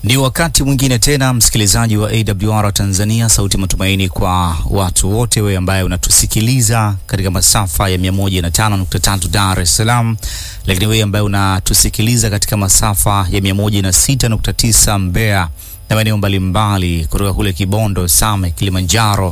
Ni wakati mwingine tena, msikilizaji wa AWR Tanzania, sauti matumaini kwa watu wote, wewe ambaye unatusikiliza katika masafa ya 105.3 Dar es Salaam, lakini wewe ambaye unatusikiliza katika masafa ya 106.9 Mbeya na maeneo mbalimbali kutoka kule Kibondo, Same, Kilimanjaro,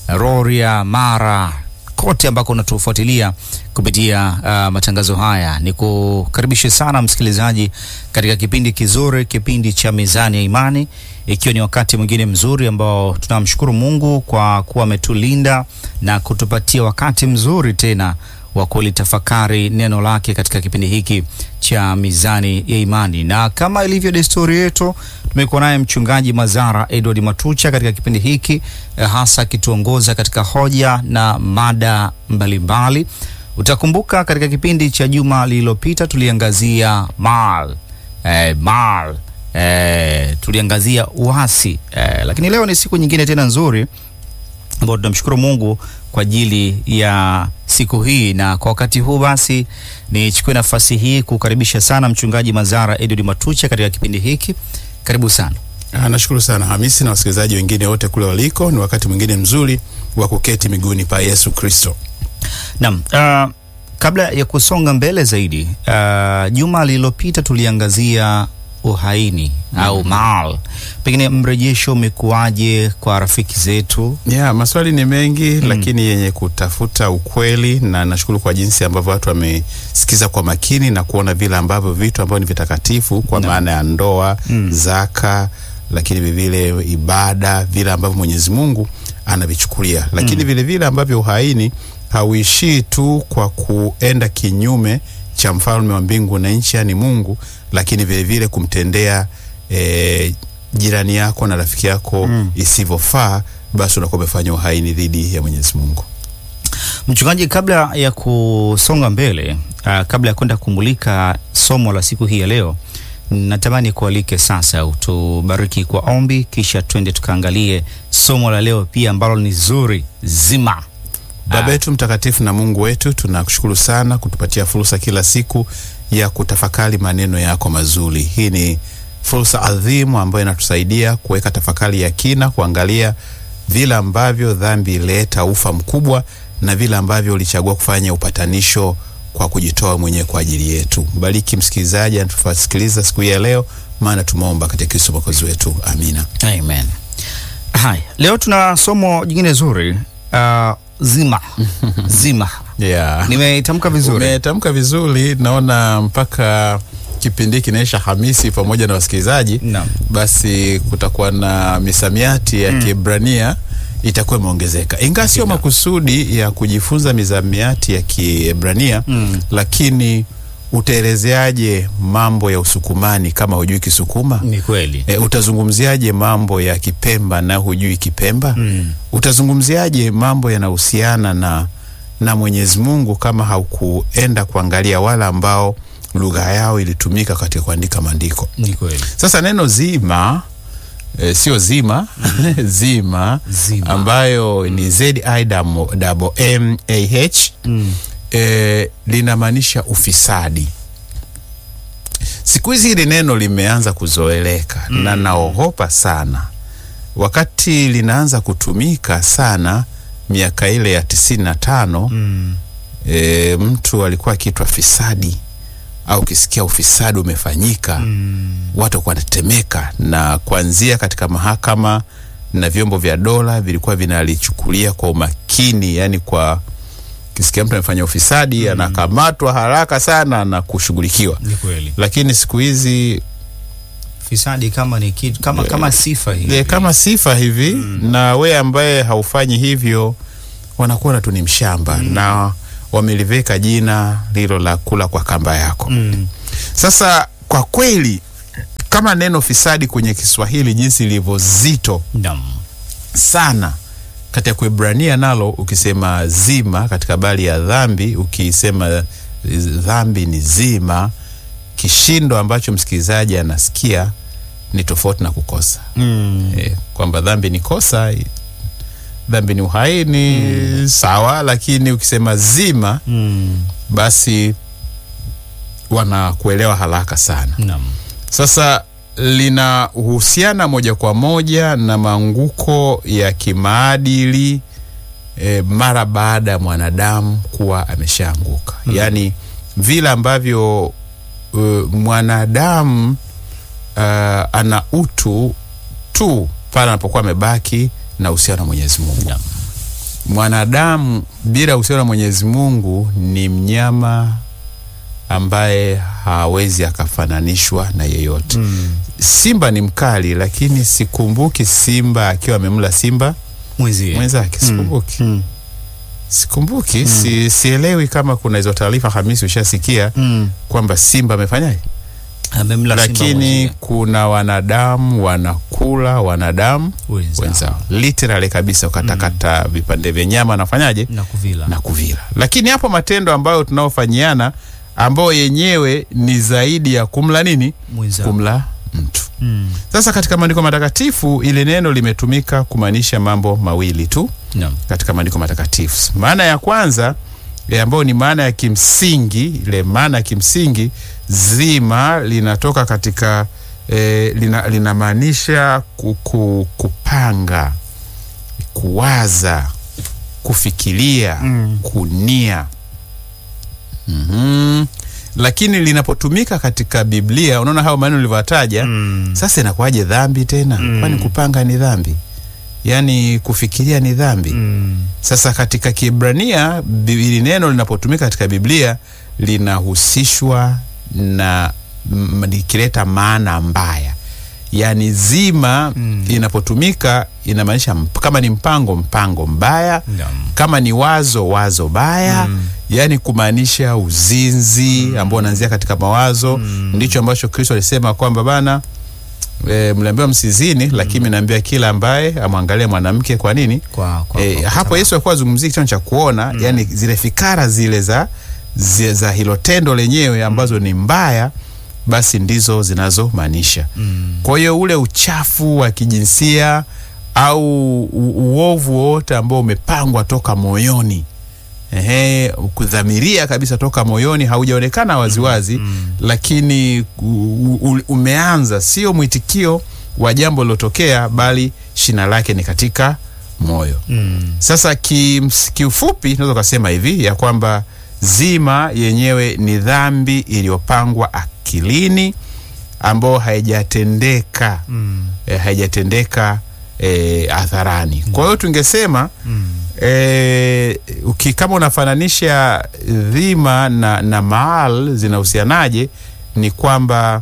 Rorya, Mara kote ambako unatufuatilia kupitia uh, matangazo haya, ni kukaribishe sana msikilizaji katika kipindi kizuri, kipindi cha Mizani ya Imani, ikiwa ni wakati mwingine mzuri ambao tunamshukuru Mungu kwa kuwa ametulinda na kutupatia wakati mzuri tena wa kulitafakari neno lake katika kipindi hiki cha Mizani ya Imani, na kama ilivyo desturi yetu tumekuwa naye mchungaji Mazara Edward Matucha katika kipindi hiki eh, hasa akituongoza katika hoja na mada mbalimbali. Utakumbuka katika kipindi cha juma lililopita tuliangazia mal eh, mal eh, tuliangazia uasi eh, lakini leo ni siku nyingine tena nzuri ambao tunamshukuru Mungu kwa ajili ya siku hii, na kwa wakati huu basi nichukue nafasi hii kukaribisha sana mchungaji Mazara Edward Matucha katika kipindi hiki. Karibu sana. Ah, nashukuru sana Hamisi na wasikilizaji wengine wote kule waliko. Ni wakati mwingine mzuri wa kuketi miguuni pa Yesu Kristo. Naam, uh, kabla ya kusonga mbele zaidi, uh, juma lililopita tuliangazia uhaini au mal. Pengine mrejesho umekuwaje kwa rafiki zetu? Yeah, maswali ni mengi lakini yenye kutafuta ukweli, na nashukuru kwa jinsi ambavyo watu wamesikiza kwa makini na kuona vile ambavyo vitu ambavyo ni vitakatifu kwa maana ya ndoa, zaka, lakini vilevile ibada, vile ambavyo Mwenyezi Mungu anavichukulia, lakini vile vile ambavyo uhaini hauishii tu kwa kuenda kinyume cha mfalme wa mbingu na nchi, yani Mungu, lakini vile vile kumtendea eh, jirani yako na rafiki yako isivyofaa, basi unakuwa umefanya uhaini dhidi ya Mwenyezi Mungu. Mchungaji, kabla ya kusonga mbele, uh, kabla ya kwenda kumulika somo la siku hii ya leo, natamani kualike sasa utubariki kwa ombi, kisha twende tukaangalie somo la leo pia ambalo ni zuri zima. Baba yetu mtakatifu na Mungu wetu, tunakushukuru sana kutupatia fursa kila siku ya kutafakari maneno yako mazuri. Hii ni fursa adhimu ambayo inatusaidia kuweka tafakari ya kina, kuangalia vile ambavyo dhambi ileta ufa mkubwa na vile ambavyo ulichagua kufanya upatanisho kwa kujitoa mwenyewe kwa ajili yetu. Bariki msikilizaji anatufasikiliza siku hii ya leo, maana tumeomba katika Kristo mwokozi wetu, amina. Amen. Haya, leo tuna somo jingine zuri uh, zima zima. Yeah. Nimeitamka vizuri? Umetamka vizuri, naona mpaka kipindi hiki kinaisha Hamisi pamoja na wasikilizaji Naam. basi kutakuwa na misamiati ya Kiebrania itakuwa imeongezeka, ingawa sio makusudi ya kujifunza misamiati ya Kiebrania lakini utaelezeaje mambo ya Usukumani kama hujui Kisukuma? Ni kweli. E, utazungumziaje mambo ya Kipemba na hujui Kipemba? Utazungumziaje mambo yanahusiana na na Mwenyezi Mungu kama haukuenda kuangalia wale ambao lugha yao ilitumika katika kuandika maandiko? Ni kweli. Sasa neno zima e, sio zima zima, Zima. ambayo ni Z I double M A H e, linamaanisha ufisadi. Siku hizi hili neno limeanza kuzoeleka na naogopa sana wakati linaanza kutumika sana miaka ile ya tisini na tano e, mtu alikuwa akiitwa fisadi au ukisikia ufisadi umefanyika watu walikuwa wanatetemeka, na kuanzia katika mahakama na vyombo vya dola vilikuwa vinalichukulia kwa umakini, yani kwa kisikia mtu amefanya ufisadi anakamatwa haraka sana na kushughulikiwa. Ni kweli. Lakini siku hizi Fisadi kama ni kitu kama kama sifa hivi. e, kama sifa hivi na we ambaye haufanyi hivyo wanakuona tu ni mshamba na wameliveka jina lilo la kula kwa kamba yako. Mm. Sasa kwa kweli kama neno fisadi kwenye Kiswahili jinsi lilivyo zito Naam. sana katika Kuebrania nalo ukisema zima katika habari ya dhambi, ukisema dhambi ni zima, kishindo ambacho msikilizaji anasikia ni tofauti na kukosa Mm. e, kwamba dhambi ni kosa, dhambi ni uhaini sawa, lakini ukisema zima Mm. basi wanakuelewa haraka sana. Naam. Sasa linahusiana moja kwa moja na maanguko ya kimaadili e, mara baada ya mwanadamu kuwa ameshaanguka mm. yaani vile ambavyo uh, mwanadamu uh, ana utu tu pale anapokuwa amebaki na uhusiano na mwenyezi mungu Naam. mwanadamu bila uhusiano na mwenyezi mungu ni mnyama ambaye hawezi akafananishwa na yeyote Mm. simba ni mkali lakini sikumbuki simba akiwa amemla simba Mwenzie. mwenzake sikumbuki Mm. sikumbuki si, sielewi kama kuna hizo taarifa hamisi ushasikia Mm. kwamba simba amefanyaje Amemla simba lakini mwenzie. kuna wanadamu wanakula wanadamu Wenzao. wenzao literally kabisa ukatakata vipande vya nyama nafanyaje na kuvila na kuvila lakini hapo matendo ambayo tunaofanyiana ambayo yenyewe ni zaidi ya kumla nini mwenzao. kumla mtu Mm. sasa katika maandiko matakatifu ile neno limetumika kumaanisha mambo mawili tu Naam. katika maandiko matakatifu maana ya kwanza eh, ambayo ni maana ya kimsingi ile maana ya kimsingi zima linatoka katika eh, lina, linamaanisha ku, ku, kupanga kuwaza kufikiria Mm. kunia mm-hmm. lakini linapotumika katika biblia unaona hayo maneno ulivyotaja Mm. sasa inakuwaje dhambi tena Mm. kwani kupanga ni dhambi yaani kufikiria ni dhambi Mm. sasa katika kiebrania bi- hili neno linapotumika katika biblia linahusishwa na m- likileta maana mbaya yaani zima Mm. inapotumika inamaanisha mp- kama ni mpango mpango mbaya Naam. kama ni wazo wazo baya Mm. yaani kumaanisha uzinzi ambao unaanzia katika mawazo Mm. ndicho ambacho kristo alisema kwamba bana e, mliambiwa msizini lakini mnaambia kila ambaye amwangalie mwanamke kwa nini Kwa, kwa, e, kwa hapo kutama- yesu alikuwa azungumzia kitendo cha kuona mm. yani zile fikara zile za, zi- za hilo tendo lenyewe ambazo ni mbaya basi ndizo zinazomaanisha Mm. kwa hiyo ule uchafu wa kijinsia au u- uovu wowote ambao umepangwa toka moyoni Ehe, kudhamiria kabisa toka moyoni haujaonekana waziwazi Mm. lakini u- u- umeanza sio mwitikio wa jambo lilotokea bali shina lake ni katika moyo Mm. sasa kims- kiufupi tunaweza ukasema hivi ya kwamba zima yenyewe ni dhambi iliyopangwa akilini ambayo haijatendeka Mm. e, haijatendeka e, hadharani kwa hiyo tungesema Mm. e, uki, kama unafananisha dhima na, na maal zinahusianaje ni kwamba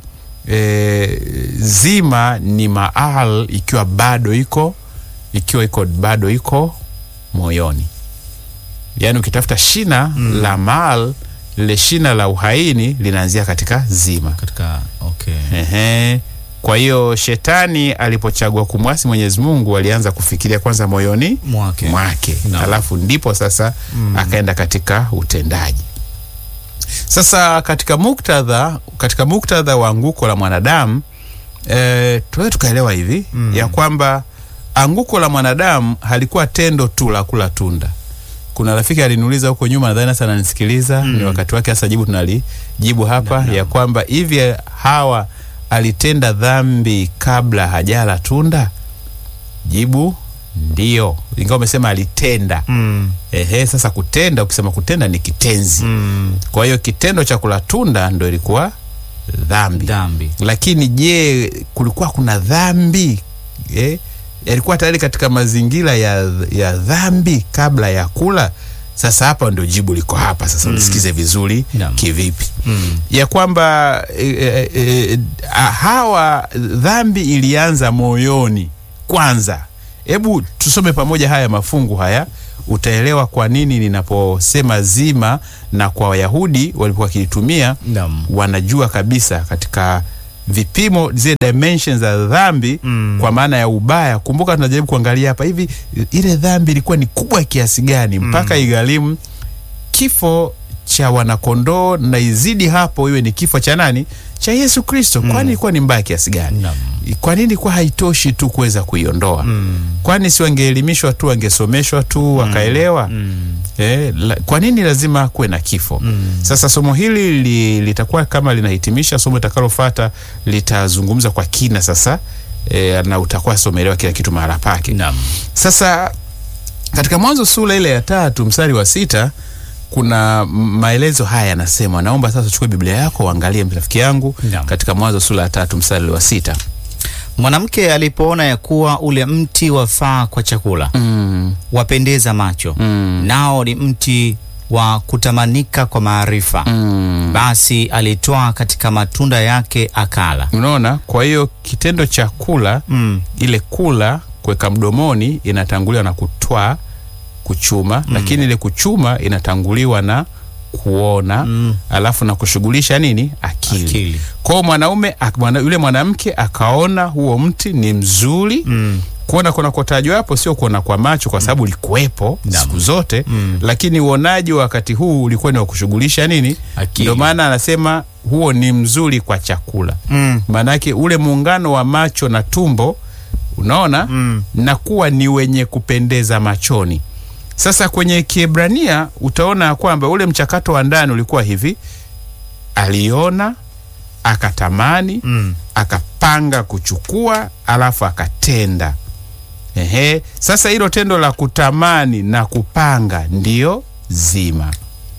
e, zima ni maal ikiwa bado iko ikiwa iko bado iko moyoni yaani ukitafuta shina mm. la maal lile shina la uhaini linaanzia katika zima katika okay. Ehe. Kwa hiyo shetani alipochagua kumwasi Mwenyezi Mungu alianza kufikiria kwanza moyoni mwake mwake Naam. alafu ndipo sasa mm. akaenda katika utendaji. Sasa katika muktadha katika muktadha wa anguko la mwanadamu e, tuweze tukaelewa hivi mm. ya kwamba anguko la mwanadamu halikuwa tendo tu la kula tunda. Kuna rafiki aliniuliza huko nyuma, nadhani sasa ananisikiliza mm. ni wakati wake sasa, jibu tunalijibu hapa Naam, ya kwamba hivi Hawa alitenda dhambi kabla hajala tunda? Jibu ndio, ingawa umesema alitenda. mm. Ehe, sasa kutenda, ukisema kutenda ni kitenzi Mm. kwa hiyo kitendo cha kula tunda ndo ilikuwa dhambi dhambi lakini je kulikuwa kuna dhambi eh? yalikuwa tayari katika mazingira ya, ya dhambi kabla ya kula sasa hapa ndio jibu liko hapa sasa ulisikize vizuri Naam. kivipi mm. ya kwamba e, e, e, a- hawa dhambi ilianza moyoni kwanza hebu tusome pamoja haya mafungu haya utaelewa kwa nini ninaposema zima na kwa wayahudi walikuwa wakilitumia Naam. wanajua kabisa katika vipimo zile dimensions za dhambi Mm. kwa maana ya ubaya kumbuka tunajaribu kuangalia hapa hivi ile dhambi ilikuwa ni kubwa kiasi gani mpaka igharimu kifo cha wanakondoo na izidi hapo iwe ni kifo cha nani cha yesu kristo kwani ilikuwa ni mbaya kiasi gani Naam. kwa nini kwa haitoshi tu kuweza kuiondoa Mm. kwani si wangeelimishwa tu wangesomeshwa tu wakaelewa Mm. eh, la, kwa nini lazima kuwe na kifo Mm. sasa somo hili li, litakuwa kama linahitimisha somo litakalofata litazungumza kwa kina sasa e, na utakuwa somelewa kila kitu mahala pake Naam. sasa katika mwanzo sura ile ya tatu mstari wa sita kuna maelezo haya yanasema naomba sasa uchukue biblia yako uangalie rafiki yangu Naam. katika mwanzo sura ya tatu mstari wa sita Mwanamke alipoona ya kuwa ule mti wafaa kwa chakula, mm, wapendeza macho, mm, nao ni mti wa kutamanika kwa maarifa, mm. basi alitoa katika matunda yake akala. unaona kwa hiyo kitendo cha kula Mm. ile kula kuweka mdomoni inatanguliwa na kutwaa kuchuma mm. lakini ile kuchuma inatanguliwa na kuona Mm. alafu na kushughulisha nini akili, Akili. kwao mwanaume ak- mwana, yule mwanamke akaona huo mti ni mzuri Mm. kuona kunakotajwa hapo sio kuona kwa macho kwa sababu ulikuwepo Naam. siku zote Mm. lakini uonaji wa wakati huu ulikuwa ni wa kushughulisha nini Akili. ndio maana anasema huo ni mzuri kwa chakula Mm. maanake ule muungano wa macho na tumbo unaona Mm. na kuwa ni wenye kupendeza machoni sasa kwenye kiebrania utaona ya kwamba ule mchakato wa ndani ulikuwa hivi aliona akatamani Mm. akapanga kuchukua alafu akatenda Ehe. sasa hilo tendo la kutamani na kupanga ndiyo zima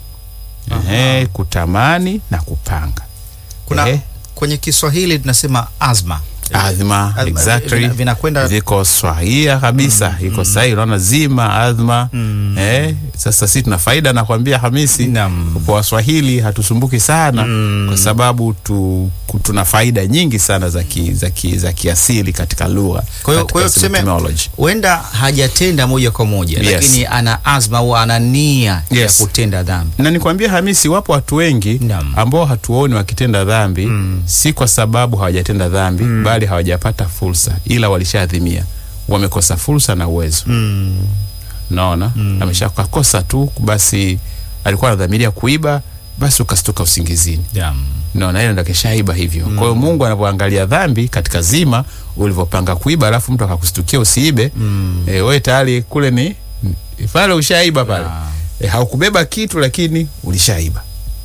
Ehe, kutamani na kupanga Kuna Ehe. kwenye Kiswahili tunasema azma. adhma Azma, exactly vina- vinakwenda viko swahia kabisa iko sahihi unaona zima adhma Mm. eh, sasa si tuna faida nakwambia hamisi Naam. kwa waswahili hatusumbuki sana Mm. kwa sababu tu, ku- tuna faida nyingi sana za ki, za ki, za kiasili katika lugha Kwa hiyo katika kwa hiyo tuseme etymology. huenda hajatenda moja kwa moja Yes. lakini ana azma au ana nia Yes. ya kutenda dhambi. na nikwambia hamisi wapo watu wengi Naam. ambao hatuoni wakitenda dhambi Mm. si kwa sababu hawajatenda dhambi bali hawajapata fursa ila walishaadhimia wamekosa fursa na uwezo Mm. naona mm. ameshakosa tu basi alikuwa anadhamiria kuiba basi ukastuka usingizini Naam. naona ile ndo keshaiba hivyo kwa hiyo mungu anapoangalia dhambi katika zima ulivyopanga kuiba alafu mtu akakustukia usiibe Mm. e, we tayari kule ni pale ushaiba pale Ah. e, haukubeba kitu lakini ulishaiba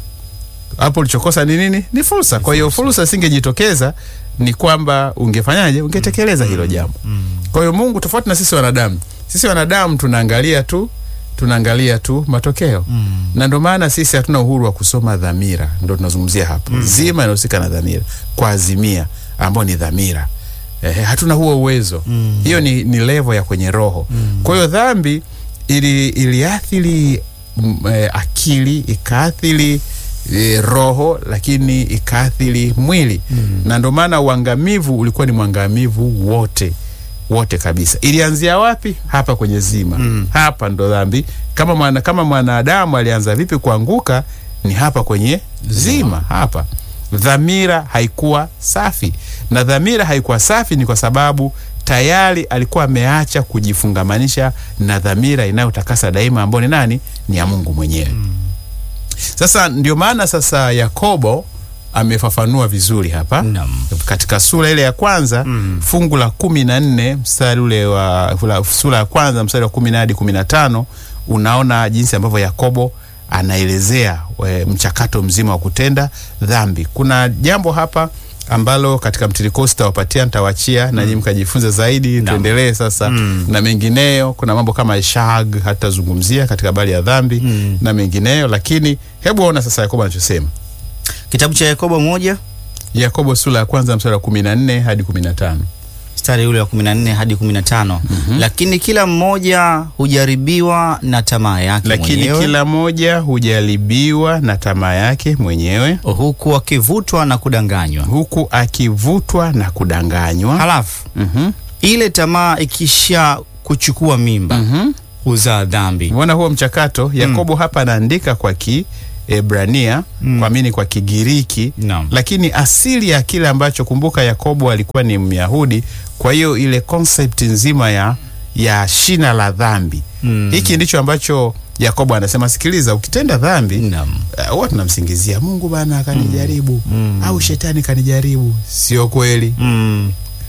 hapo ulichokosa ni nini ni fursa kwa hiyo fursa singejitokeza ni kwamba ungefanyaje ungetekeleza hilo jambo Mm. kwa hiyo mungu tofauti na sisi wanadamu sisi wanadamu tunaangalia tu tunaangalia tu matokeo Mm. na ndio maana sisi hatuna uhuru wa kusoma dhamira ndo tunazungumzia hapo mm. zima inahusika na dhamira kwa azimia ambao ni dhamira eh, hatuna huo uwezo Mm. hiyo ni, ni levo ya kwenye roho Mm. kwa hiyo dhambi ili iliathiri mm, eh, akili ikaathiri eh, roho lakini ikaathiri mwili Mm. na ndio maana uangamivu ulikuwa ni mwangamivu wote wote kabisa ilianzia wapi hapa kwenye zima Mm. hapa ndo dhambi kama mwana, kama mwanadamu alianza vipi kuanguka ni hapa kwenye zima hapa dhamira haikuwa safi na dhamira haikuwa safi ni kwa sababu tayari alikuwa ameacha kujifungamanisha na dhamira inayotakasa daima ambayo ni nani ni ya mungu mwenyewe sasa ndio maana sasa yakobo amefafanua vizuri hapa Naam. katika sura ile ya kwanza Mm. fungu la kumi na nne mstari ule wa fula- sura ya kwanza mstari wa kumi na hadi kumi na tano unaona jinsi ambavyo yakobo anaelezea we, mchakato mzima wa kutenda dhambi kuna jambo hapa ambalo katika mtiriko sitawapatia nitawachia mm. nanyi mkajifunza zaidi Naam. tuendelee sasa Mm. na mengineyo kuna mambo kama shag hatazungumzia katika habari ya dhambi Mm. na mengineyo lakini hebu ona sasa yakobo anachosema Kitabu cha Yakobo moja yakobo sura ya kwanza mstari wa kumi na nne hadi kumi na tano mstari ule wa 14 hadi 15. Lakini kila mmoja hujaribiwa na tamaa yake lakini mwenyewe kila moja hujaribiwa na tamaa yake mwenyewe huku akivutwa na kudanganywa. huku akivutwa na kudanganywa Halafu Mhm, ile tamaa ikisha kuchukua mimba mhm. huzaa dhambi. Umeona huo mchakato yakobo hapa anaandika kwa kiebrania Mm. kwa mini kwa kigiriki Naam. lakini asili ya kile ambacho kumbuka yakobo alikuwa ni myahudi kwa hiyo ile concept nzima ya ya shina la dhambi Mm. hiki ndicho ambacho yakobo anasema sikiliza ukitenda dhambi Naam. Uh, huwa tunamsingizia mungu bana akanijaribu Mm. au shetani kanijaribu sio kweli Mm.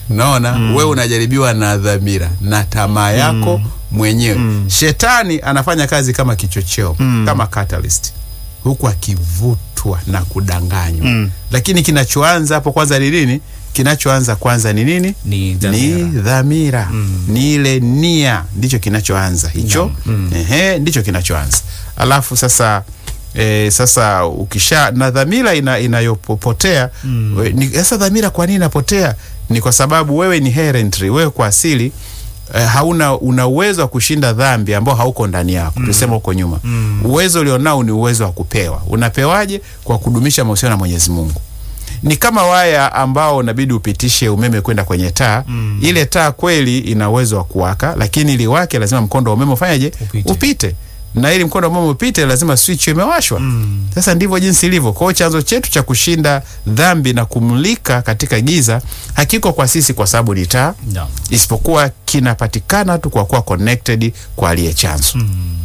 naona wewe unajaribiwa na dhamira na tamaa yako mwenyewe shetani anafanya kazi kama kichocheo kama catalyst huku akivutwa na kudanganywa lakini kinachoanza hapo kwanza ni nini kinachoanza kwanza ni nini Ni ni dhamira. dhamira ni ile nia ndicho kinachoanza hicho ehe ndicho kinachoanza alafu sasa E, sasa ukisha na dhamira ina, inayopotea we- ni- sasa dhamira kwa nini inapotea ni kwa sababu wewe ni inherently wewe kwa asili eh, hauna una uwezo wa kushinda dhambi ambao hauko ndani yako tulisema huko nyuma uwezo ulionao ni uwezo wa kupewa unapewaje kwa kudumisha mahusiano na Mwenyezi Mungu ni kama waya ambao unabidi upitishe umeme kwenda kwenye taa ile taa kweli ina uwezo wa kuwaka lakini ili wake lazima mkondo wa umeme ufanyeje Upite. upite na ili mkondo wa umeme upite lazima switch imewashwa sasa ndivyo jinsi ilivyo kwa hiyo chanzo chetu cha kushinda dhambi na kumulika katika giza hakiko kwa sisi kwa sababu ni taa Naam. isipokuwa kinapatikana tu kwa kuwa connected kwa aliye chanzo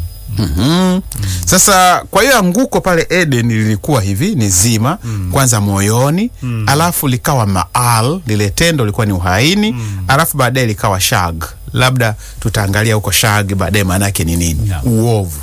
Mhm. Sasa kwa hiyo anguko pale Eden lilikuwa hivi ni zima kwanza moyoni alafu likawa maal, lile tendo lilikuwa ni uhaini alafu baadaye likawa shag. Labda tutaangalia huko shag baadaye maana yake ni nini? Naam. Uovu.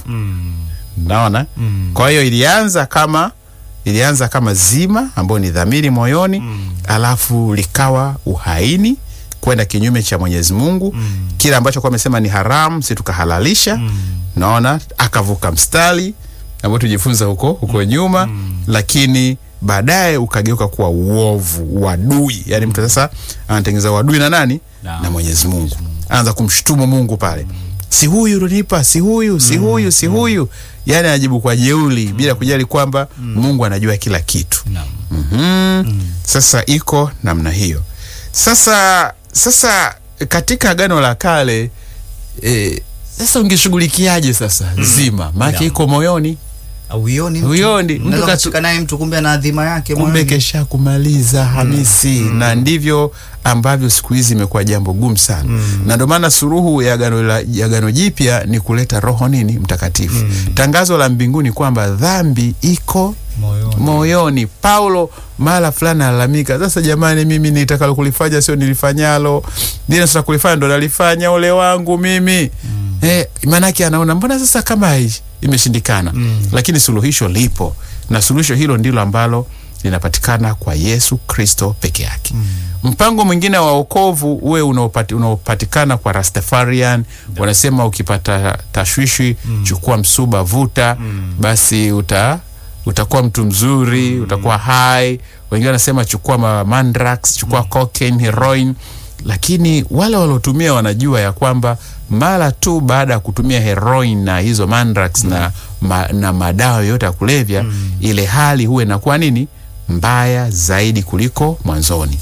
Naona? Kwa hiyo ilianza kama ilianza kama zima ambayo ni dhamiri moyoni alafu likawa uhaini kwenda kinyume cha Mwenyezi Mungu kile ambacho kwa amesema ni haramu si tukahalalisha naona akavuka mstari ambao tujifunza huko huko nyuma lakini baadaye ukageuka kuwa uovu uadui yani mtu sasa anatengeneza uadui na nani Na- na Mwenyezi Mungu anaanza kumshutumu Mungu pale si huyu ulinipa si huyu si huyu si huyu yani anajibu kwa jeuli bila kujali kwamba Mungu anajua kila kitu Naam. Mhm. Sasa iko namna hiyo. Sasa sasa katika Agano la Kale e, sasa ungeshughulikiaje sasa zima maana Yeah. iko moyoni Auioni mtu. Huioni. Mtu Unaweza katu- kucheka naye mtu kumbe ana adhima yake kumbe moyoni. kesha kumaliza Hamisi na ndivyo ambavyo siku hizi imekuwa jambo gumu sana na ndio maana suruhu ya agano la ya agano jipya ni kuleta roho nini mtakatifu tangazo la mbinguni kwamba dhambi iko moyoni. moyoni. Paulo mara fulani alalamika, sasa jamani, mimi nitakalo kulifanya sio nilifanyalo, lile sasa kulifanya ndo nalifanya, ole wangu mimi eh, maanake anaona mbona sasa kama hai- imeshindikana lakini suluhisho lipo, na suluhisho hilo ndilo ambalo linapatikana kwa Yesu Kristo peke yake. Mpango mwingine wa wokovu uwe unaopati, unaopatikana kwa Rastafarian wanasema ukipata tashwishi chukua msuba vuta, basi uta utakuwa mtu mzuri utakuwa hai wengine wanasema chukua ma mandrax chukua cocaine heroin lakini wale waliotumia wanajua ya kwamba mara tu baada ya kutumia heroin na hizo mandrax na, ma, na madawa yote ya kulevya ile hali huwa inakuwa nini mbaya zaidi kuliko mwanzoni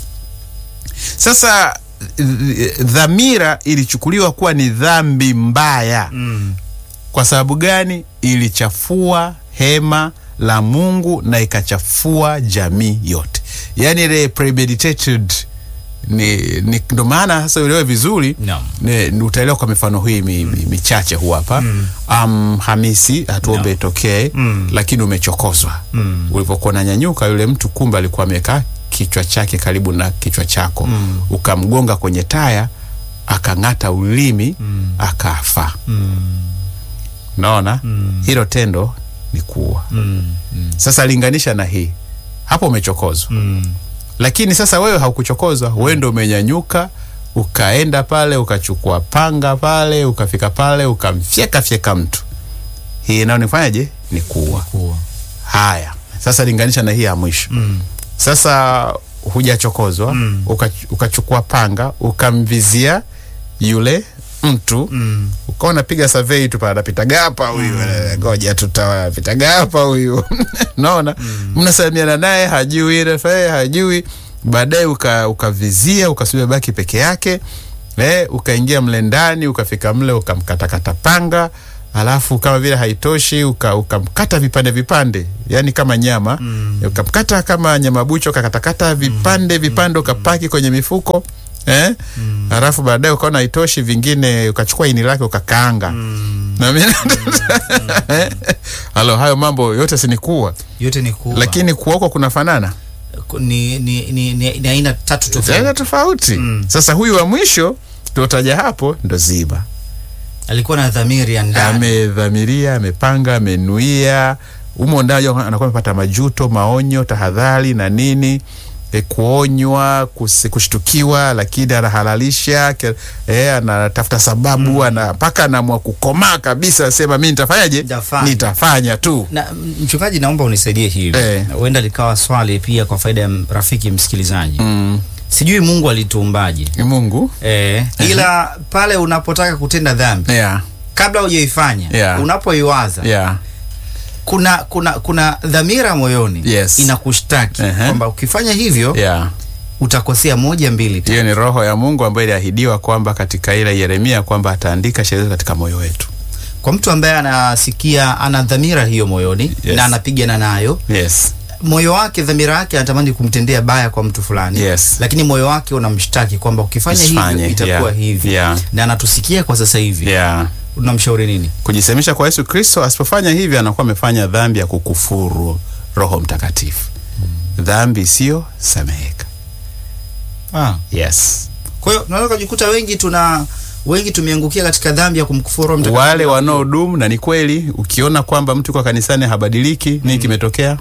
sasa th- dhamira ilichukuliwa kuwa ni dhambi mbaya Mm. kwa sababu gani? Ilichafua hema la Mungu na ikachafua jamii yote, yaani ile premeditated ni, ni ndo maana sasa uelewe vizuri Naam. ni- ni utaelewa kwa mifano hii mi, mi, michache hu hapa um, Hamisi hatuombe Naam. itokee Mm. lakini umechokozwa Mm. ulipokuwa unanyanyuka yule mtu kumbe alikuwa amekaa kichwa chake karibu na kichwa chako Mm. ukamgonga kwenye taya akang'ata ulimi akafa Mm. naona Mm. hilo tendo ni kuua Mm. Mm. sasa linganisha na hii hapo umechokozwa Mm. lakini sasa wewe haukuchokozwa wewe ndo umenyanyuka ukaenda pale ukachukua panga pale ukafika pale ukamfyeka fyeka mtu hii nayo nifanyaje ni kuua Kuwa. haya sasa linganisha na hii ya mwisho Mm. sasa hujachokozwa Mm. uka, ukachukua panga ukamvizia yule mtu Mm. ukawa unapiga survey tu pale anapita gapa huyu eh, ngoja tutapita gapa huyu naona mnasalimiana naye hajui refa hajui baadaye uka- ukavizia ukasubia baki peke yake eh, ukaingia mle ndani ukafika mle ukamkatakata panga alafu kama vile haitoshi uka- ukamkata vipande vipande yani kama nyama Mm. ukamkata kama nyama bucho ukakatakata vipande vipande ukapaki kwenye mifuko eh? alafu baadaye ukaona haitoshi vingine ukachukua ini lake ukakaanga Mm. Na mimi- halo hayo mambo yote sinikuwa yote ni kuwa lakini kuokwa kunafanana ku- ni, ni, ni, ni, ni aina tatu tofauti. aina tofauti Mm. sasa huyu wa mwisho tuotaja hapo ndo ziba Alikuwa na dhamiri ya ndani. amedhamiria amepanga amenuia umo ndani anakuwa amepata majuto maonyo tahadhari na nini e, kuonywa kus- kushtukiwa lakini anahalalisha ke- e, anatafuta sababu ana mpaka anaamua kukomaa kabisa asema mi nitafanyaje Nitafanya. nitafanya tu Na mchungaji, naomba unisaidie hivi, Eh. huenda likawa swali pia kwa faida ya m- rafiki msikilizaji. mm. Sijui Mungu alituumbaje Ni mungu eh, ila pale unapotaka kutenda dhambi yeah. kabla hujaifanya Yeah. unapoiwaza Yeah. kuna kuna kuna dhamira moyoni Yes. inakushtaki Ehe. kwamba ukifanya hivyo Yeah. utakosea moja mbili tatu. hiyo ni roho ya mungu ambayo iliahidiwa kwamba katika ile yeremia kwamba ataandika sheria katika moyo wetu Kwa mtu ambaye anasikia ana dhamira hiyo moyoni Yes. na anapigana nayo yes. moyo wake dhamira yake anatamani kumtendea baya kwa mtu fulani Yes. lakini moyo wake unamshtaki kwamba ukifanya Usifanye, hivyo itakuwa yeah, hivi yeah. na anatusikia kwa sasa hivi yeah. unamshauri nini kujisemisha kwa Yesu Kristo. Asipofanya hivi, anakuwa amefanya dhambi ya kukufuru Roho Mtakatifu, dhambi isiyo sameheka. ah. Yes, kwa hiyo tunaweza kujikuta wengi tuna wengi tumeangukia katika dhambi ya kumkufuru Roho Mtakatifu. wale wanaodumu, na ni kweli, ukiona kwamba mtu kwa kanisani habadiliki, nini kimetokea?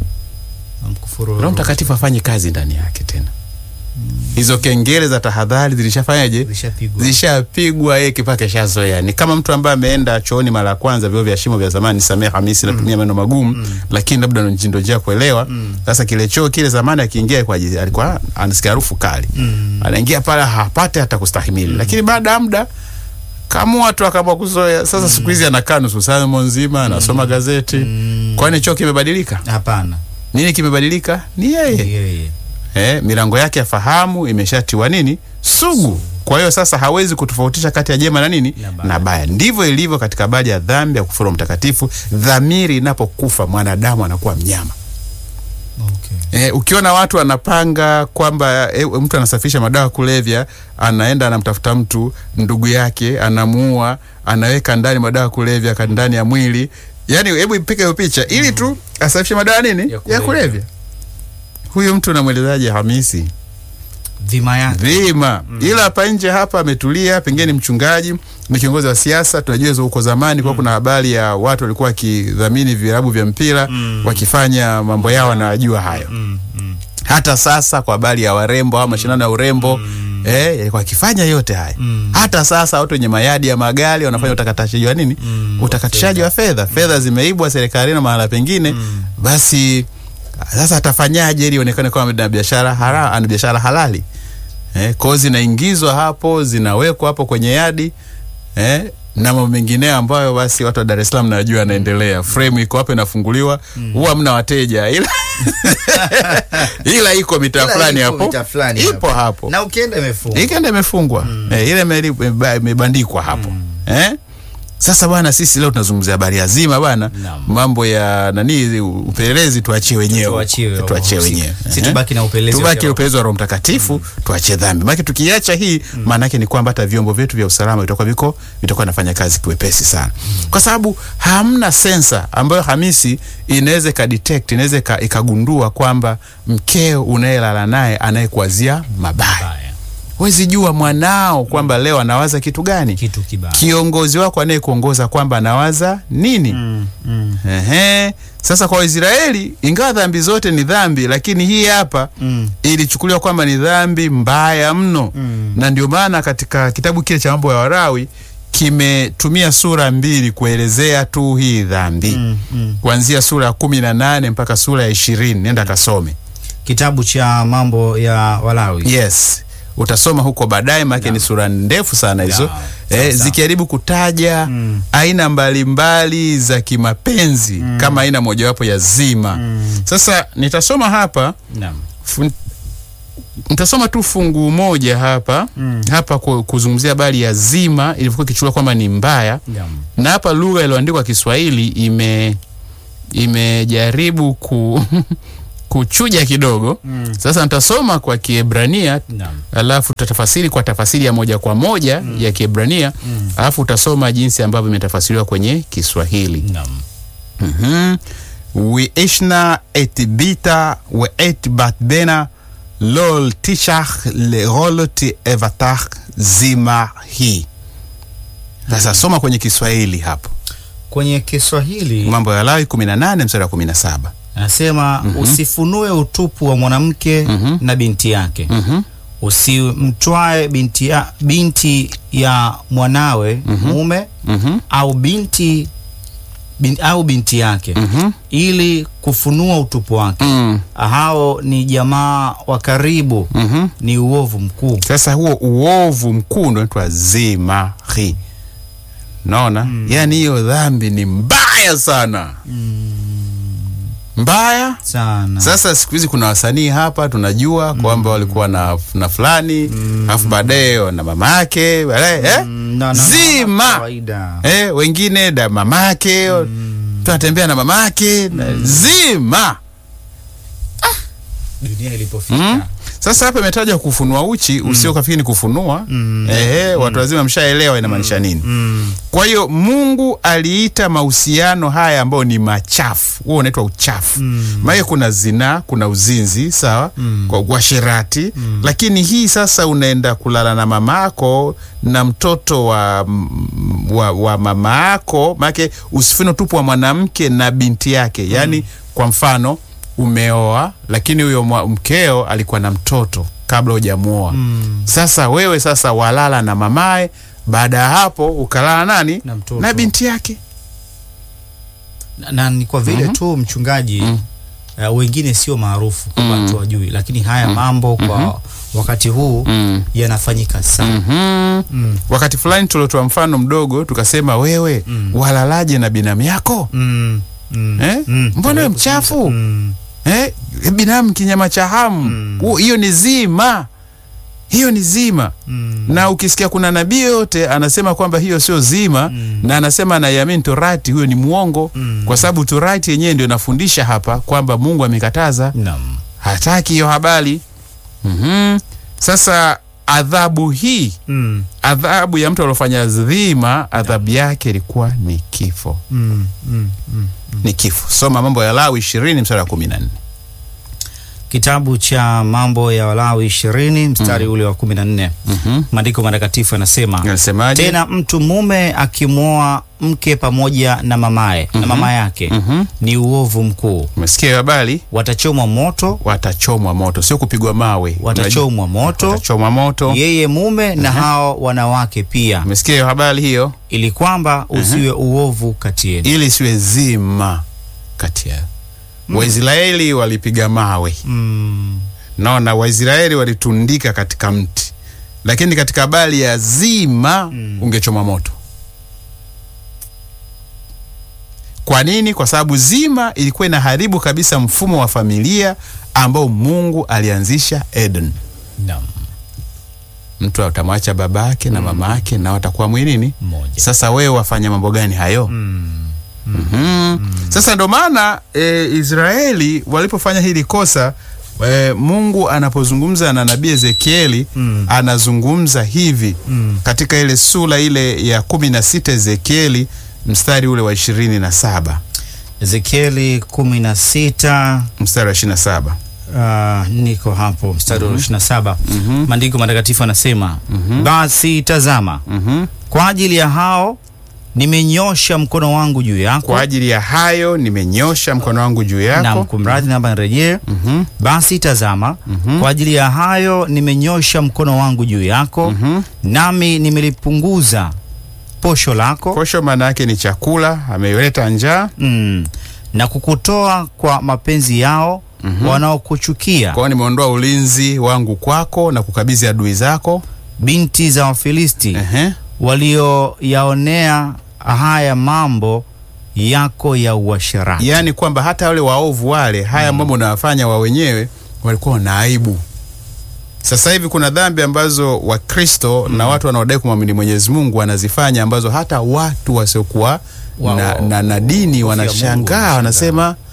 Kumkufuru Roho Mtakatifu hafanyi kazi ndani yake tena. Hizo kengele za tahadhari zilishafanyaje? Zishapigwa. Zishapigwa, yeye kipaa keshazoea. Ni kama mtu ambaye ameenda chooni mara ya kwanza, vyoo vya shimo vya zamani, samee Hamisi, natumia maneno magumu, lakini labda ndo ndio njia kuelewa. Sasa kile choo kile zamani akiingia kwa ajili- alikuwa anasikia harufu kali, anaingia pale hapate hata kustahimili, lakini baada ya muda kama watu akaamua kuzoea. Sasa siku hizi anakaa nusu saa nzima anasoma gazeti. Kwani choo kimebadilika? hapana Nini kimebadilika? Ni yeye yeye eh, milango yake ya fahamu imeshatiwa nini sugu. Kwa hiyo sasa hawezi kutofautisha kati ya jema na nini Na baya. na baya. Ndivyo ilivyo katika baadhi ya dhambi ya kufuru mtakatifu. Dhamiri inapokufa mwanadamu anakuwa mnyama. okay. Eh, ukiona watu anapanga kwamba eh, mtu anasafisha madawa kulevya, anaenda anamtafuta mtu ndugu yake, anamuua, anaweka ndani madawa kulevya ka- ndani ya mwili. Yaani hebu ipike hiyo picha ili tu asafishe madawa nini Ya ya kulevya. kulevya. Huyu mtu namwelezaje Hamisi? dhima yake Vima. Ila hapa nje hapa ametulia, pengine ni mchungaji, ni kiongozi wa siasa. Tunajua hizo huko zamani kwa kuna habari ya watu walikuwa wakidhamini vilabu vya mpira wakifanya mambo yao, wanajua hayo. mm, mm. Hata sasa kwa habari ya warembo au mashindano ya urembo eh, yalikuwa wakifanya yote haya. Hata sasa watu wenye mayadi ya magari wanafanya utakatishaji wa nini? Utakatishaji wa fedha. Fedha zimeibwa serikalini na mahala pengine, basi sasa atafanyaje ili ionekane kama ana biashara hara, ana biashara halali eh, kwao zinaingizwa hapo zinawekwa hapo kwenye yadi eh, na mambo mengineo ambayo basi watu wa Dar es Salaam najua yanaendelea. Frame iko hapo inafunguliwa, huwa mna wateja ila ila iko mitaa Ila fulani iko hapo, mitaa fulani ipo hapo na ukienda imefungwa ikenda imefungwa eh, ile imeli- imeba- imebandikwa hapo eh? Sasa bwana, sisi leo tunazungumzia habari ya zima bwana, Naam. mambo ya nani, upelelezi tuachie wenyewe, Tuachiwe tuachie wahusika. wenyewe, Si eh? tubaki na upelelezi wa tubaki kiroho. upelelezi wa Roho Mtakatifu, tuachie dhambi. Maana tukiacha hii, maana yake ni kwamba hata vyombo vyetu vya usalama vitakuwa viko vitakuwa nafanya kazi kiwepesi sana, kwa sababu hamna sensa ambayo Hamisi inaweza ikadetect, inaweza ika- ikagundua kwamba mkeo unayelala naye anayekuwazia mabaya Baya. Huwezi jua mwanao kwamba leo anawaza kitu gani, kitu kibaya kiongozi wako anayekuongoza kwamba anawaza nini. mm, mm, Ehe. Sasa kwa Waisraeli, ingawa dhambi zote ni dhambi, lakini hii hapa mm, ilichukuliwa kwamba ni dhambi mbaya mno Mm. na ndio maana katika kitabu kile cha mambo ya Warawi kimetumia sura mbili kuelezea tu hii dhambi mm, mm. kuanzia sura ya kumi na nane mpaka sura ya ishirini nenda kasome. kitabu cha mambo ya Walawi Yes, utasoma huko baadaye, maana ni sura ndefu sana hizo Yeah, sawa, eh, sawa. zikijaribu kutaja Mm. aina mbalimbali za kimapenzi kama aina mojawapo ya zima. Sasa nitasoma hapa Naam. fun, nitasoma tu fungu moja hapa Mm. hapa ku- kuzungumzia habari ya zima ilivyokuwa ikichukuliwa kwamba ni mbaya, Naam. na hapa lugha iliyoandikwa Kiswahili ime imejaribu ku kuchuja kidogo. Mm. Sasa nitasoma kwa Kiebrania Naam. alafu tutatafasiri kwa tafasiri ya moja kwa moja ya Kiebrania Mm. alafu utasoma jinsi ambavyo imetafasiriwa kwenye Kiswahili. Naam. Mhm. וישנה את ביתה ואת בת בנה לא תשך לרולת אבטח zima hii. Sasa soma kwenye Kiswahili hapo, Kwenye Kiswahili Mambo ya Lawi 18 mstari wa 17. anasema usifunue utupu wa mwanamke na binti yake Mhm. usimtwae binti ya, binti ya mwanawe mume Mhm. au binti bin, au binti yake Mhm. ili kufunua utupu wake. Mm. Hao ni jamaa wa karibu, Mhm. ni uovu mkuu. Sasa huo uovu mkuu ndio unaitwa zimari. Naona yaani hiyo dhambi ni mbaya sana, mbaya sana. Sasa siku hizi kuna wasanii hapa tunajua kwamba walikuwa na, na fulani alafu baadaye na mama yake baadaye eh? Mm, na- na- zima kawaida. eh, wengine da mama yake tunatembea na mama yake na zima Dunia ilipofika Mm. Sasa hapa imetajwa kufunua uchi usio kafikiri ni kufunua Mm. ehe, watu wazima mshaelewa inamaanisha nini. mm. Kwa hiyo Mungu aliita mahusiano haya ambayo ni machafu, huo unaitwa uchafu. Mm. Maana kuna zinaa, kuna uzinzi, sawa, Mm. kwa uasherati, lakini hii sasa unaenda kulala na mamako na mtoto wa, m- wa, wa mama yako, maanake usifune utupu wa mwanamke na binti yake. Yaani kwa mfano umeoa, lakini huyo mwa- mkeo alikuwa na mtoto kabla hujamuoa. Mm. Sasa wewe sasa walala na mamaye, baada ya hapo ukalala nani Na mtoto. na binti yake. na, na ni kwa vile tu mchungaji uh, wengine sio maarufu kwa watu wajui, lakini haya mambo kwa wakati huu yanafanyika sana. Mhm. Mm. Wakati fulani tuliotoa mfano mdogo tukasema, wewe walalaje na binamu yako Mm. Mm. eh? Mm. Mbona wewe mchafu Mm. eh? Binamu kinyama cha hamu Huo- hiyo ni zima, hiyo ni zima Mm. na ukisikia kuna nabii yoyote anasema kwamba hiyo sio zima na anasema anaiamini torati, huyo ni mwongo Mm. kwa sababu torati yenyewe ndio inafundisha hapa kwamba Mungu amekataza, Naam. hataki hiyo habari. Mhm. Sasa adhabu hii, Mm. adhabu ya mtu aliofanya dhima, adhabu yake ilikuwa ni kifo, Mm. Mm. Mm. ni kifo. Soma Mambo ya Lawi ishirini mstari wa kumi na nne. Kitabu cha Mambo ya Walawi ishirini mstari ule wa kumi na nne Mhm. maandiko matakatifu yanasema Anasemaje? tena mtu mume akimwoa mke pamoja na mamaye na mama yake Mhm. ni uovu mkuu, Umesikia hiyo habari? watachomwa moto, Watachomwa moto, sio kupigwa mawe. watachomwa moto Watachomwa moto. yeye mume na hao wanawake pia, Umesikia hiyo habari hiyo? ili kwamba usiwe uovu kati yenu. ili siwe zima kati yao. Waisraeli walipiga mawe, Mm. naona Waisraeli walitundika katika mti, lakini katika habari ya zima ungechoma moto. Kwa nini? Kwa sababu zima ilikuwa inaharibu kabisa mfumo wa familia ambao Mungu alianzisha Eden. Naam. Mtu atamwacha babake na mama yake na watakuwa mwilini Mmoja. sasa wewe wafanya mambo gani hayo? Mm. Mhm. Sasa ndo maana e, Israeli walipofanya hili kosa e, Mungu anapozungumza na nabii Ezekieli Mm. anazungumza hivi Mm. katika ile sura ile ya kumi na sita Ezekieli mstari ule wa ishirini na saba Ezekieli kumi na sita mstari wa ishirini na saba Uh, niko hapo mstari wa ishirini na saba maandiko matakatifu anasema basi tazama kwa ajili ya hao nimenyosha mkono wangu juu yako kwa ajili ya hayo nimenyosha mkono wangu juu na yako kumradhi namba nirejee Mhm. basi tazama kwa ajili ya hayo nimenyosha mkono wangu juu yako nami nimelipunguza posho lako posho maana yake ni chakula ameileta njaa mm, na kukutoa kwa mapenzi yao wanaokuchukia kwao nimeondoa ulinzi wangu kwako na kukabidhi adui zako binti za Wafilisti Ehe. walioyaonea haya mambo yako ya uasherati. yaani kwamba hata wale waovu wale haya mambo unawafanya wa wenyewe walikuwa na aibu. Sasa hivi kuna dhambi ambazo Wakristo na watu wanaodai kumwamini Mwenyezi Mungu wanazifanya ambazo hata watu wasiokuwa Wa- na, wa- na, na dini Mungu wanashangaa, wanashangaa. wanasema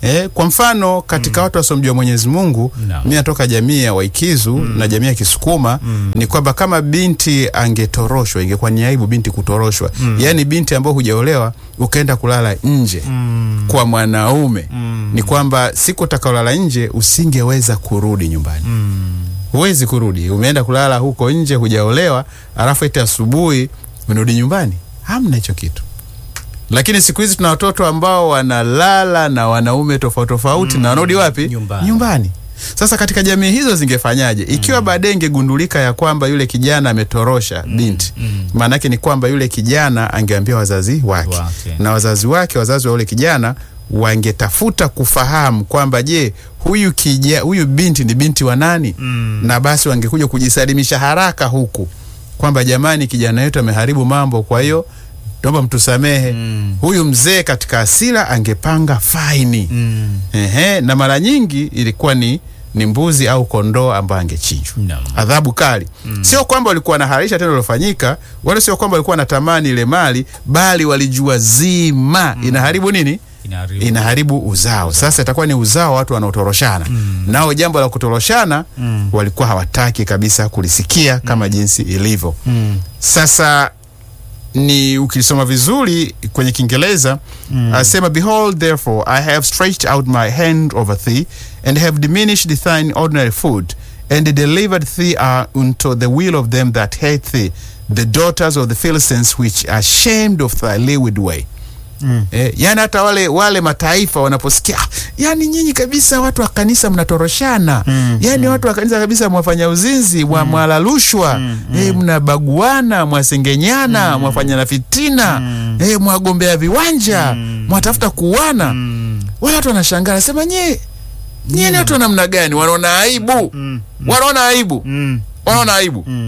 Eh, kwa mfano katika watu wasiomjua Mwenyezi Mungu Naam. mimi natoka jamii ya Waikizu na jamii ya Kisukuma ni kwamba kama binti angetoroshwa ingekuwa ni aibu binti kutoroshwa yaani binti ambao hujaolewa ukaenda kulala nje kwa mwanaume ni kwamba siku utakaolala nje usingeweza kurudi nyumbani huwezi kurudi umeenda kulala huko nje hujaolewa alafu eti asubuhi unarudi nyumbani hamna hicho kitu lakini siku hizi tuna watoto ambao wanalala na wanaume tofauti tofauti na wanarudi wapi Nyumbani. nyumbani sasa katika jamii hizo zingefanyaje ikiwa baadaye ingegundulika ya kwamba yule kijana ametorosha binti maanake ni kwamba yule kijana angeambia wazazi wake Wake. na wazazi wake wazazi wa yule kijana wangetafuta kufahamu kwamba je huyu kija, huyu binti ni binti wa nani Mm. na basi wangekuja kujisalimisha haraka huku kwamba jamani kijana wetu ameharibu mambo kwa hiyo naomba mtusamehe Mm. huyu mzee katika asira angepanga faini Mm. Ehe, na mara nyingi ilikuwa ni ni mbuzi au kondoo ambayo angechinjwa Naam. adhabu kali sio kwamba walikuwa wanaharisha tendo lilofanyika wala sio kwamba walikuwa wanatamani ile mali bali walijua zima inaharibu nini Inaharibu. inaharibu uzao sasa itakuwa ni uzao wa watu wanaotoroshana nao jambo la kutoroshana Mm. walikuwa hawataki kabisa kulisikia kama jinsi ilivyo Mm. sasa ni ukisoma vizuri kwenye kiingereza mm. asema behold therefore i have stretched out my hand over thee and have diminished thine ordinary food and delivered thee uh, unto the will of them that hate thee the daughters of the philistines which are ashamed of thy leeward way Mm. Eh, yani hata wale wale mataifa wanaposikia "Ah, yani nyinyi kabisa watu wa kanisa mnatoroshana Mm, yani watu wa kanisa kabisa mwafanya uzinzi mwa, mwala rushwa eh, mnabaguana mwasengenyana mwafanyana fitina eh, mwagombea viwanja mwatafuta kuwana Mm. wale watu wanashangaa nasema nyie nyie ni watu wa namna gani wanaona aibu Mm. wanaona aibu Mm. wanaona aibu Mm.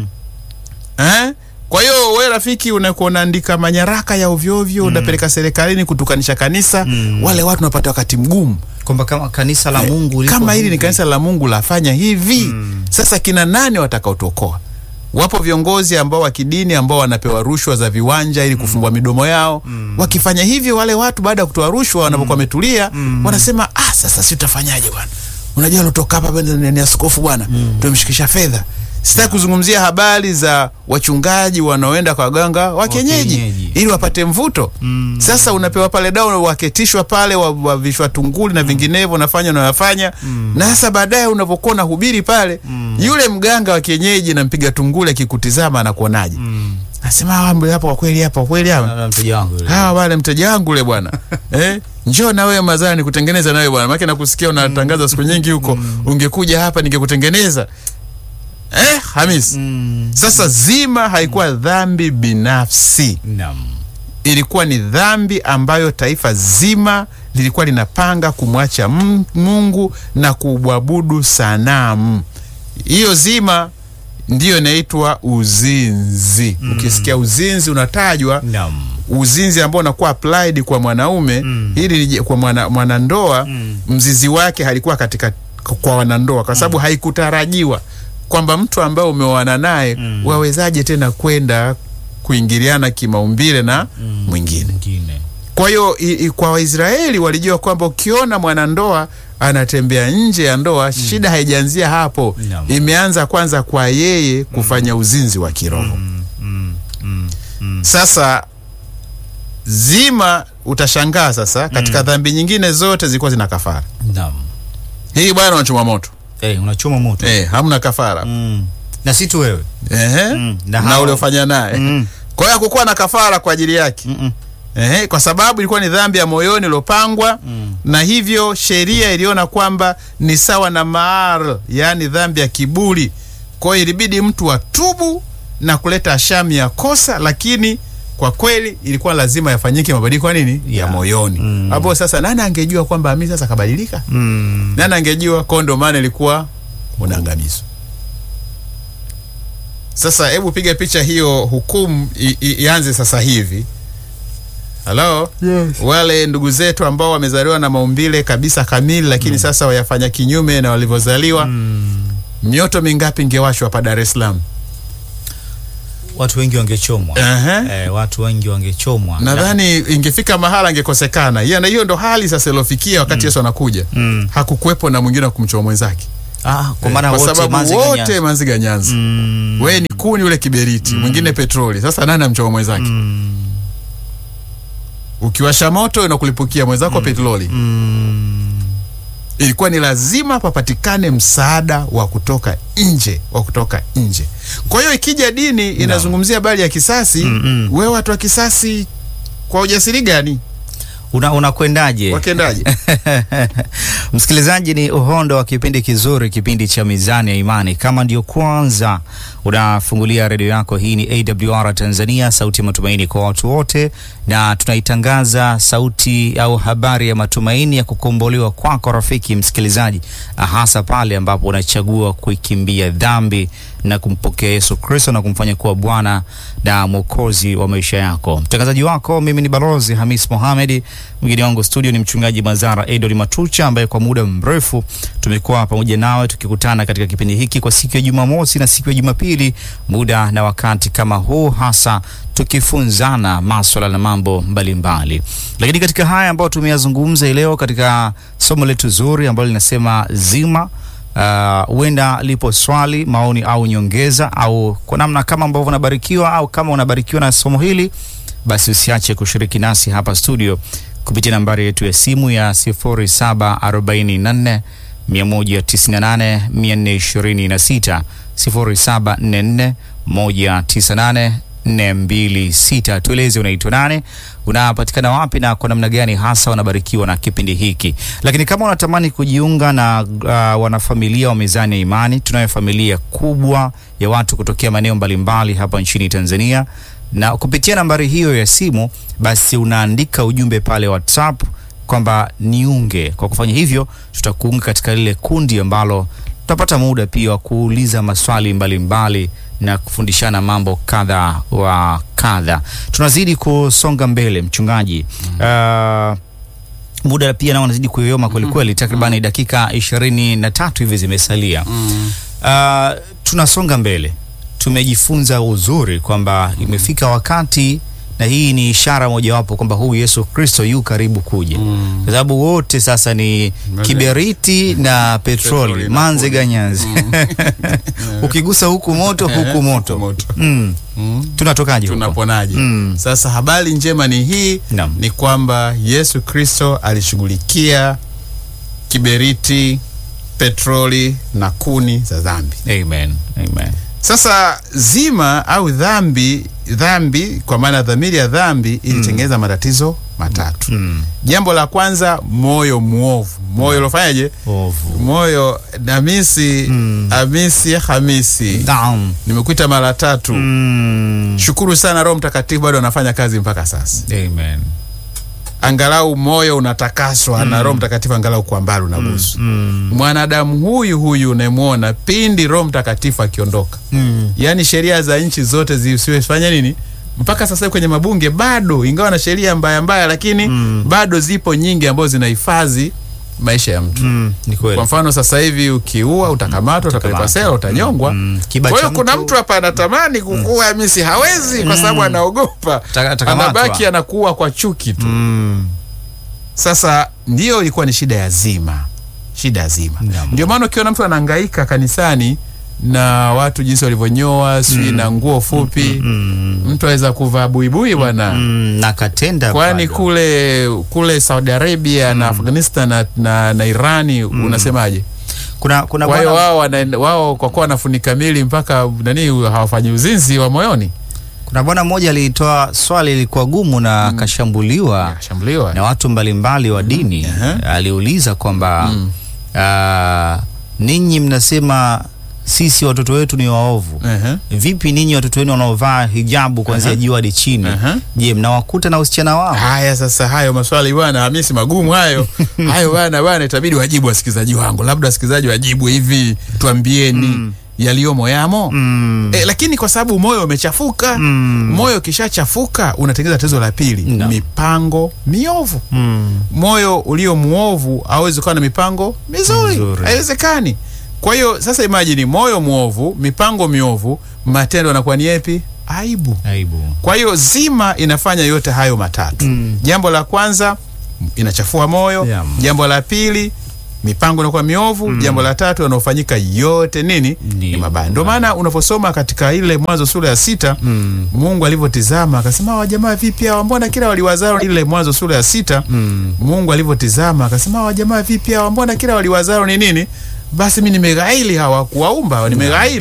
eh? kwa hiyo we rafiki unakuwa unaandika manyaraka ya ovyoovyo unapeleka serikalini kutukanisha kanisa Mm. wale watu wanapata wakati mgumu kwamba kama kanisa la Mungu liko kama hili ni hivi. kanisa la mungu lafanya hivi sasa kina nani watakaotokoa wapo viongozi ambao wa kidini ambao wanapewa rushwa za viwanja ili kufumbua midomo yao wakifanya hivyo wale watu baada ya kutoa rushwa wanapokuwa wametulia wanasema ah sasa si tutafanyaje bwana unajua alotoka hapa bwana ni ni askofu bwana tumemshikisha fedha sitaki kuzungumzia habari za wachungaji wanaoenda kwa waganga wa kienyeji kienyeji. ili wapate mvuto Mm. sasa unapewa pale dao waketishwa pale wa- wavishwa tunguli na vinginevyo unafanya unayofanya na sasa baadaye unavyokuwa unahubiri pale yule mganga wa kienyeji na mpiga tunguli akikutizama anakuonaje Mm. nasema hawa mbe hapa kwa kweli hapa kwa kweli hapa Na mteja wangu yule. hawa wale mteja wangu ule bwana eh? njoo na wewe mazani kutengeneza na wewe bwana maana nakusikia unatangaza siku nyingi huko ungekuja hapa ningekutengeneza eh Hamis Mm. sasa zima haikuwa dhambi binafsi Naam. ilikuwa ni dhambi ambayo taifa zima lilikuwa linapanga kumwacha M- Mungu na kumwabudu sanamu. Hiyo zima ndiyo inaitwa uzinzi. Ukisikia uzinzi unatajwa Naam. uzinzi ambao unakuwa applied kwa mwanaume Mm. ili lije- kwa mwana, mwanandoa Mm. mzizi wake halikuwa katika kwa wanandoa kwa sababu haikutarajiwa kwamba mtu ambaye umeoana naye Mm. wawezaje tena kwenda kuingiliana kimaumbile na Mm. mwingine Mwingine. kwa hiyo i- i- kwa waisraeli walijua kwamba ukiona mwanandoa anatembea nje ya ndoa shida haijaanzia hapo Naam. imeanza kwanza kwa yeye kufanya uzinzi wa kiroho Mm. Mm. Mm. Mm. sasa zima utashangaa sasa katika dhambi nyingine zote zilikuwa zina kafara Naam. hii bwana unachoma moto Eh, unachoma moto. eh, hamna kafara Mm. Na si tu wewe. Ehe. Mm. Na na hao- uliofanya naye Mm. kwa hiyo hakukuwa na kafara kwa ajili yake Mm-mm. Ehe, kwa sababu ilikuwa ni dhambi ya moyoni iliyopangwa Mm. na hivyo sheria iliona kwamba ni sawa na maar yaani dhambi ya kiburi kwa hiyo ilibidi mtu atubu na kuleta ashami ya kosa lakini kwa kweli ilikuwa lazima yafanyike mabadiliko ya nini ya Yeah. moyoni Mm. hapo sasa nani angejua kwamba ami sasa kabadilika Mm. nani angejua kwa ndo maana ilikuwa unaangamizwa sasa hebu piga picha hiyo hukumu i- i- ianze sasa hivi halo Yes. wale ndugu zetu ambao wamezaliwa na maumbile kabisa kamili lakini sasa wayafanya kinyume na walivyozaliwa Mm. mioto mingapi ingewashwa hapa dar es salaam watu wengi wangechomwa. Ehe. Eh, watu wengi wangechomwa. nadhani ingefika mahala angekosekana hiyo na hiyo ndo hali sasa ilofikia wakati Yesu anakuja Mm. hakukuwepo na mwingine wa kumchoma mwenzake Ah, kwa maana kwa wote sababu Manzi wote Ganyanzi. manziga nyanza Mm. wewe ni kuni ule kiberiti mwingine petroli sasa nani amchoma mwenzake Mm. ukiwasha moto inakulipukia mwenzako petroli Mm. ilikuwa ni lazima papatikane msaada wa kutoka nje wa kutoka nje kwa hiyo ikija dini inazungumzia habari ya kisasi Mm-mm. wewe watu wa kisasi kwa ujasiri gani Una unakwendaje? wakendaje Msikilizaji, ni uhondo wa kipindi kizuri, kipindi cha Mizani ya Imani. Kama ndio kwanza unafungulia redio yako, hii ni AWR Tanzania, sauti ya matumaini kwa watu wote, na tunaitangaza sauti au habari ya matumaini ya kukombolewa kwako, rafiki msikilizaji, hasa pale ambapo unachagua kuikimbia dhambi na kumpokea Yesu Kristo na kumfanya kuwa Bwana na Mwokozi wa maisha yako. Mtangazaji wako mimi ni Balozi Hamis Mohamed. Mgeni wangu studio ni mchungaji Mazara Edoli Matucha ambaye kwa muda mrefu tumekuwa pamoja nawe tukikutana katika kipindi hiki kwa siku ya Jumamosi na siku ya Jumapili, muda na wakati kama huu, hasa tukifunzana maswala na mambo mbalimbali. Lakini katika haya ambayo tumeyazungumza hii leo katika somo letu zuri ambalo linasema zima Uh, huenda lipo swali, maoni au nyongeza au kwa namna kama ambavyo unabarikiwa au kama unabarikiwa na somo hili, basi usiache kushiriki nasi hapa studio kupitia nambari yetu ya simu ya 0744 198 426 0744 198 426. Tueleze unaitwa nane, unapatikana wapi na kwa namna gani hasa unabarikiwa na kipindi hiki. Lakini kama unatamani kujiunga na uh, wanafamilia wa Mizani ya Imani, tunayo familia kubwa ya watu kutokea maeneo mbalimbali hapa nchini Tanzania, na kupitia nambari hiyo ya simu, basi unaandika ujumbe pale WhatsApp kwamba niunge. Kwa kufanya hivyo, tutakuunga katika lile kundi ambalo tutapata muda pia wa kuuliza maswali mbalimbali mbali na kufundishana mambo kadha wa kadha. Tunazidi kusonga mbele mchungaji. Uh, muda pia nao unazidi kuyoyoma kwelikweli, takribani dakika ishirini na tatu hivi zimesalia. Uh, tunasonga mbele, tumejifunza uzuri kwamba imefika wakati na hii ni ishara mojawapo kwamba huyu Yesu Kristo yu karibu kuja, Mm. kwa sababu wote sasa ni kiberiti na petroli, Petroli na manze kuni. ganyanzi ukigusa huku moto huku moto. moto. Mm. Mm. Tunatokaje huko? tunaponaje Mm. sasa habari njema ni hii Naam. ni kwamba yesu kristo alishughulikia kiberiti petroli na kuni za dhambi Amen. Amen. sasa zima au dhambi dhambi kwa maana dhamiri ya dhambi ilitengeneza matatizo matatu Mm. jambo la kwanza moyo mwovu moyo ulofanyaje Ovu. moyo namisi Mm. hamisi hamisi Naam. nimekuita mara tatu Mm. shukuru sana roho mtakatifu bado anafanya kazi mpaka sasa Amen. angalau moyo unatakaswa na roho mtakatifu angalau kwa mbali unagusu Mm. mwanadamu huyu huyu unayemwona pindi roho mtakatifu akiondoka Mm. yaani sheria za nchi zote zisiwefanya nini mpaka sasa hivi kwenye mabunge bado ingawa na sheria mbaya mbaya lakini Mm. bado zipo nyingi ambazo zinahifadhi maisha ya mtu Mm. Ni kweli. kwa mfano sasa hivi ukiua utakamatwa utapelekwa sela utanyongwa Mm. Kiba kwa cha hiyo kuna mtu- mtu hapa anatamani kukua misi hawezi kwa sababu anaogopa Ta- atakamatwa. anabaki anakuwa kwa chuki tu Mm. sasa ndiyo ilikuwa ni shida ya zima shida ya zima Naam. ndio maana ukiona mtu anahangaika kanisani na watu jinsi walivyonyoa sijui na nguo fupi Mm. mtu aweza kuvaa buibui bwana Mm. Na katenda kwani bado. kule kule saudi arabia na afghanistan na, na, na irani unasemaje kuna kuna kwa hiyo bwana- wao wanaenda- wao kwa kuwa wanafunika mili mpaka nani hawafanyi uzinzi wa moyoni kuna bwana mmoja alitoa swali lilikuwa gumu na akashambuliwa akashambuliwa na watu mbalimbali wa dini. Aha. Aliuliza kwamba ah, ninyi mnasema sisi watoto wetu ni waovu Ehe. vipi ninyi watoto wenu wanaovaa hijabu kuanzia juu hadi chini Aha. je mnawakuta na usichana wao haya sasa hayo maswali bwana hamisi magumu hayo hayo bwana bwana itabidi wajibu wasikilizaji wangu labda wasikilizaji wajibu hivi tuambieni yaliyomo yamo mm. e, lakini kwa sababu moyo umechafuka Mm. moyo ukishachafuka unatengeneza tatizo la pili No. mipango miovu Mm. moyo ulio mwovu hawezi kuwa na mipango mizuri Mizuri. haiwezekani kwa hiyo sasa imajini moyo mwovu mipango miovu matendo yanakuwa ni yepi aibu. Aibu. Kwa hiyo zima inafanya yote hayo matatu. Mm. Jambo la kwanza inachafua moyo. Yeah. Jambo la pili mipango inakuwa miovu. Jambo la tatu yanayofanyika yote nini Ni ni mabaya. Ndio maana unaposoma katika ile Mwanzo sura ya sita Mm. Mungu alivyotizama akasema, hawa jamaa vipi hawa, mbona kila waliwazaro. Ile Mwanzo sura ya sita Mm. Mungu alivyotizama akasema, hawa jamaa vipi hawa, mbona kila waliwazaro ni nini? Basi mi nimeghaili hawa kuwaumba, nimeghaili